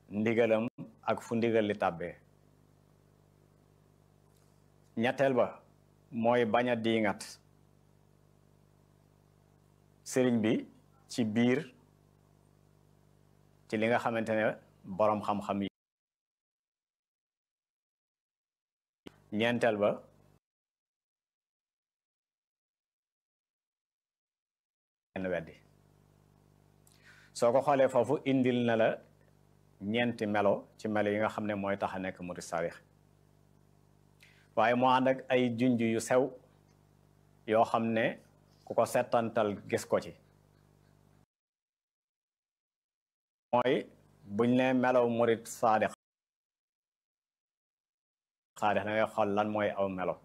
ndigalam ak fu ndigal li tàbbee ñetteel ba mooy bañ a diingat sëriñ bi ci biir ci li nga xamante ne boroom xam-xam yi ñeenteel ba kenn weddi soo ko xoolee foofu indil na la ñeenti melo ci melo yi nga xam ne mooy tax a nekk murid sarix waaye moo ànd ak ay junj yu sew yoo xam ne ku ko settantal gis ko ci mooy buñ ne melaw murid saadix saadix da ngay xool lan mooy aw melo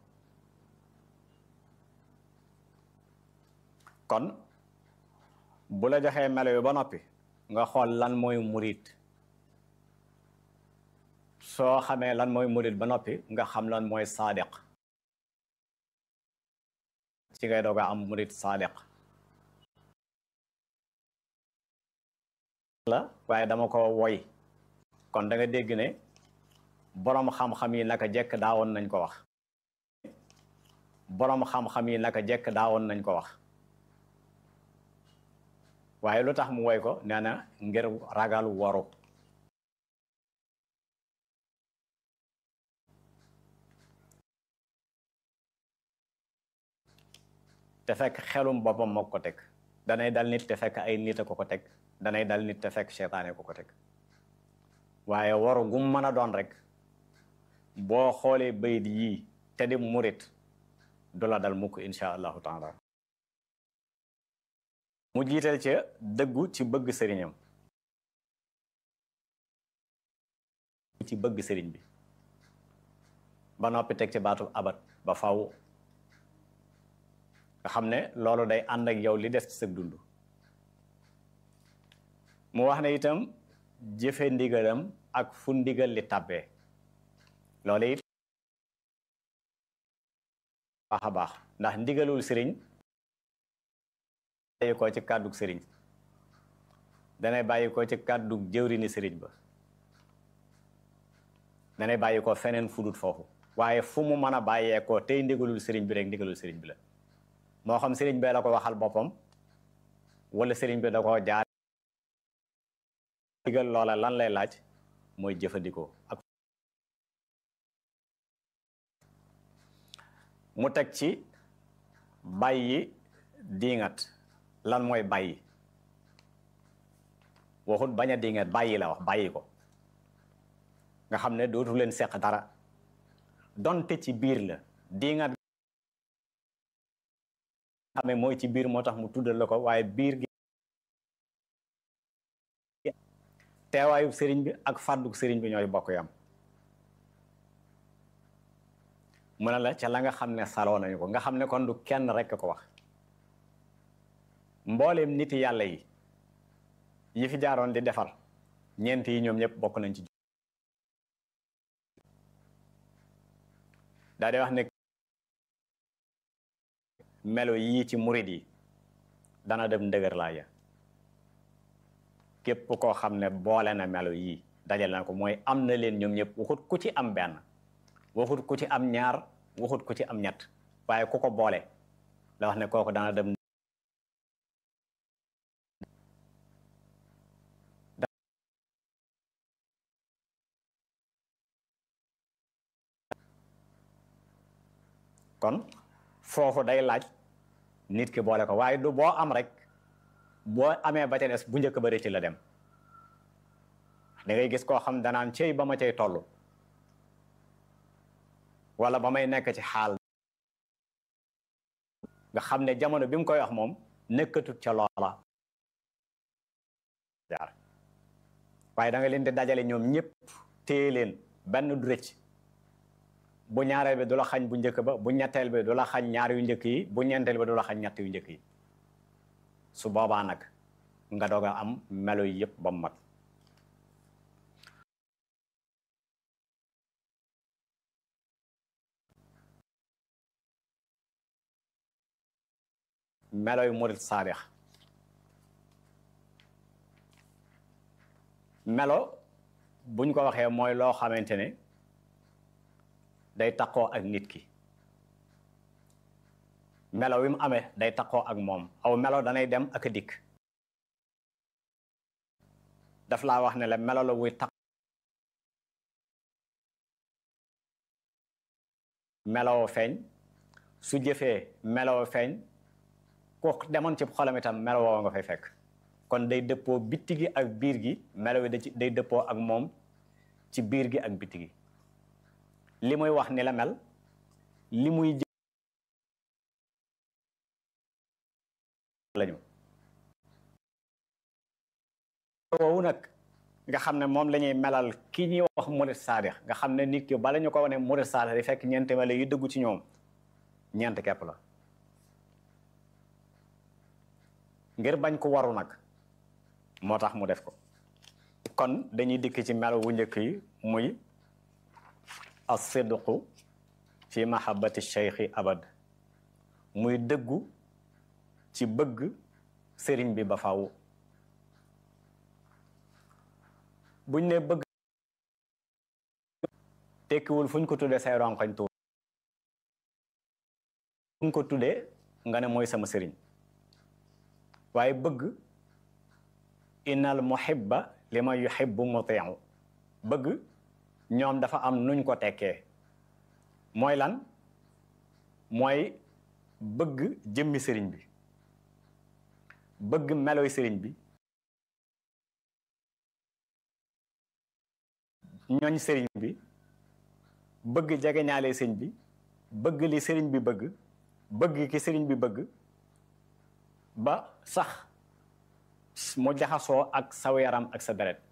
kon bu la joxee melo yu ba noppi nga xool lan mooy murid soo xamee lan mooy murid ba noppi nga xam lan mooy saadiq ci ngay doog a am murid saadiq la waaye dama ko woy kon da nga dégg ne boroom xam-xam yi naka jekk daawoon nañ ko wax boroom xam-xam yi naka jekk daawoon nañ ko wax waaye lu tax mu woy ko nee na ngir ragal waru te fekk xelum boppam moo ko teg danay dal nit te fekk ay nit a ko ko teg danay dal nit te fekk seytaane ko ko teg waaye waru gum mën a doon rek boo xoolee bayit yii te di murit du la dal mukk insha allahu taala mu jiital ca dëggu ci bëgg sëriñam ci bëgg sëriñ bi ba noppi teg ci baatu abat ba faw nga xam ne loolu day ànd ak yow li des ci sa dund mu wax ne itam jëfe ndigalam ak fu ndigal li tàbbee loolu it baax a baax ndax ndigalul sëriñ bàyyi ko ci kàddug sëriñ danay bàyyi ko ci kàddug jëwrini sëriñ ba danay bàyyi ko feneen fudut foofu waaye fu mu mën a bàyyee ko tey ndigalul sëriñ bi rek ndigalul sëriñ bi la moo xam sëriñ bee la ko waxal boppam wala sëriñ bi da ko jaar digal loola lan lay laaj mooy jëfandikoo ak mu teg ci bàyyi diingat lan mooy bàyyi waxut bañ a diingat bàyyi la wax bàyyi ko nga xam ne dootu leen seq dara donte ci biir la diingat xamee mooy ci biir moo tax mu tuddal la ko waaye biir gi teewaayub sëriñ bi ak fàdduk sëriñ bi ñooy bokk yam mu ne la ca la nga xam ne saloo nañu ko nga xam ne kon du kenn rekk ko wax mbooleem niti yàlla yi yi fi jaaroon di defar ñeent yi ñoom ñëpp bokk nañ ci daa di wax ne melo yii ci murid yi dana dem ndëgër laa ya képp koo xam ne boole na melo yii dajal na ko mooy am na leen ñoom ñëpp waxut ku ci am benn waxut ku ci am ñaar waxut ku ci am ñett waaye ku ko boole la wax ne kooku dana dem kon foofu day laaj nit ki boole ko waaye du boo am rek boo amee ba ca des bu njëkk ba rëcc la dem da ngay gis koo xam danaan cey ba ma cay toll wala ba may nekk ci xaal nga xam ne jamono bi mu koy wax moom nekkatut ca loola jaar waaye da nga leen di dajale ñoom ñëpp téye leen benn du rëcc bu ñaareel bi du la xañ bu njëkk ba bu ñetteel bi du la xañ ñaar yu njëkk yi bu ñeenteel bi du la xañ ñett yu njëkk yi su boobaa nag nga doog a am melo yi yëpp ba mu mat melo yu murit saadix melo buñ ko waxee mooy loo xamante ne day taqoo ak nit ki melo wi mu amee day taqoo ak moom aw melo danay dem ak a dikk daf laa wax ne la melo la wuy taq meloo feeñ su jëfee meloo feeñ ku demoon ci xolam itam meloo nga fay fekk kon day dëppoo bitti gi ak biir gi melo wi da ci day dëppoo ak moom ci biir gi ak bitti gi li muy wax ni la mel li muy lañu woowu nag nga xam ne moom la ñuy melal ki ñuy wax murid saadix nga xam ne nit ki bala ñu ko wane murid saadix di fekk ñeenti melo yu dëggu ci ñoom ñeent kepp la ngir bañ ko waru nag moo tax mu def ko kon dañuy dikk ci melo wu njëkk yi muy as-sidqu fi mahabbati cheikhi abad muy dëggu ci bëgg sëriñ bi ba faw buñ ne bëgg tekkiwul fuñ ko tuddee say ronkoñ tuur fuñ ko tuddee nga ne mooy sama sëriñ waaye bëgg innal muhibba liman yuhibbu muti'u bëgg ñoom dafa am nuñ ko tekkee mooy lan mooy bëgg jëmmi sëriñ bi bëgg meloy sëriñ bi ñooñ sëriñ bi bëgg jegeñaale sëriñ bi bëgg li sëriñ bi bëgg bëgg ki sëriñ bi bëgg ba sax mu jaxasoo ak saw yaram ak sa deret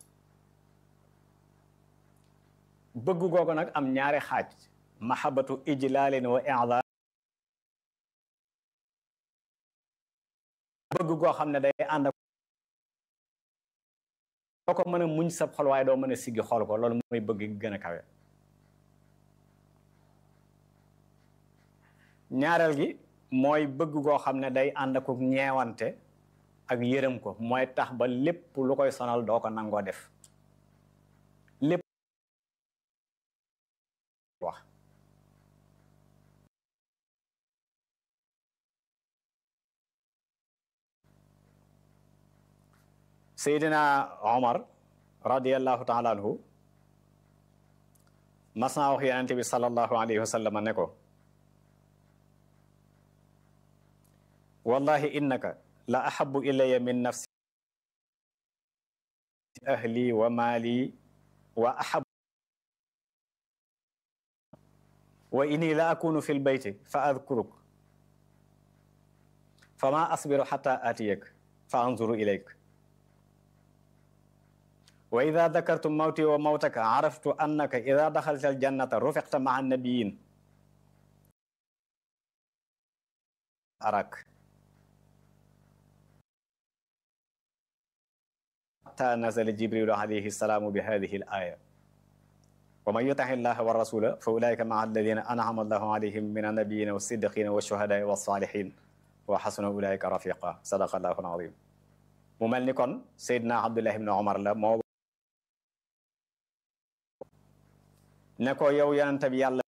bëgg googu nag am ñaari xaaj mahabatu ijlaalin wa i'dar bëgg goo xam ne day ànd ak doo ko mën a muñ sab xol waaye doo mën a siggi xool ko loolu mooy bëgg gi gën a kawe ñaareel gi mooy bëgg goo xam ne day ànd ak ñeewante ak yërëm ko mooy tax ba lépp lu koy sonal doo ko nangoo def lépp wax Seydina Omar radiallahu taala anhu mas naa wax yonente bi sallallahu alayhi wa sallam ne ko wallahi innaka la ahabu ilaya min nafsi ahli wa maali wa ahab wa inni la akunu fi lbeyti fa adkuruk fama asbiru xata aatiyak fa anzuru ilayk wa ida dakartu mawti wa mawtaka araftu annaka ida daxalta aljannata rufiqta maa annabiyin arak xata nazala jibrilu alayhi salaamu bi hadihi al aya wa man yutaxi llaha wa rasula fa ulaika maa alladina anama allahu alayhim min annabiyina wa siddiqina wa shuhadai wa salihin wa xasuna ulaika rafiqa sadaqa allahu alazim mu mel ni kon Seydina Abdullah ibn Omar la moo ne ko yow yonente bi yàlla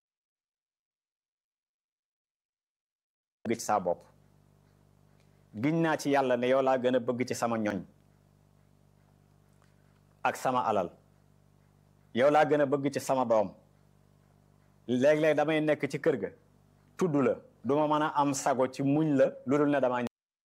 bëgg ci saa bopp giñ naa ci yàlla ne yow laa gën a bëgg ci sama ñoñ ak sama alal yow laa gën a bëgg ci sama doom léeg-léeg damay nekk ci kër ga tudd la du ma mën a am sago ci muñ la lu dul ne damaa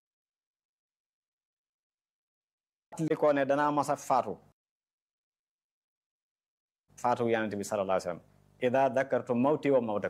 li ko ne danaa masa faatu faatu yonent bi sallallahu alayhi wa sallam ida dakartu mawti wa mawtak